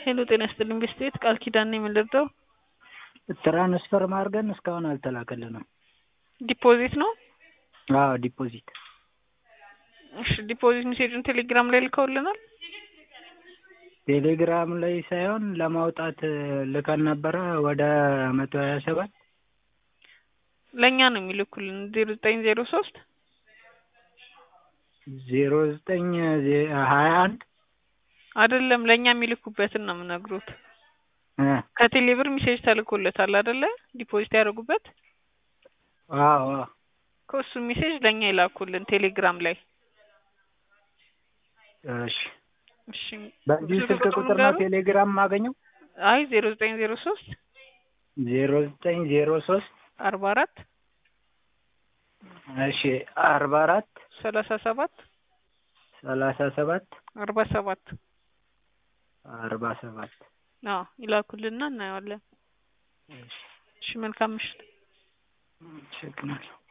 ሄሎ ጤና ይስጥልኝ ቤስቴት ቃል ኪዳን ነኝ የምንረዳው ትራንስፈር ማድረግን እስካሁን አልተላከልንም። ዲፖዚት ነው አዎ ዲፖዚት እሺ ዲፖዚት ሜሴጁን ቴሌግራም ላይ ልከውልናል ቴሌግራም ላይ ሳይሆን ለማውጣት ልከን ነበረ ወደ መቶ ሀያ ሰባት ለእኛ ነው የሚልኩልን ዜሮ ዘጠኝ ዜሮ ሶስት ዜሮ ዘጠኝ ሀያ አንድ አይደለም ለእኛ የሚልኩበትን ነው የምነግሩት እ ከቴሌብር ሜሴጅ ተልኮለታል አይደለ ዲፖዚት ያደረጉበት አዎ አዎ ከእሱ ሜሴጅ ለእኛ ይላኩልን ቴሌግራም ላይ እሺ እሺ በዚህ ስልክ ቁጥር ነው ቴሌግራም የማገኘው አይ ዜሮ ዘጠኝ ዜሮ ሶስት ዜሮ ዘጠኝ ዜሮ ሶስት አርባ አራት እሺ አርባ አራት ሰላሳ ሰባት ሰላሳ ሰባት አርባ ሰባት አርባ ሰባት አዎ ይላኩልና እናየዋለን እሺ እሺ መልካም ምሽት አመሰግናለሁ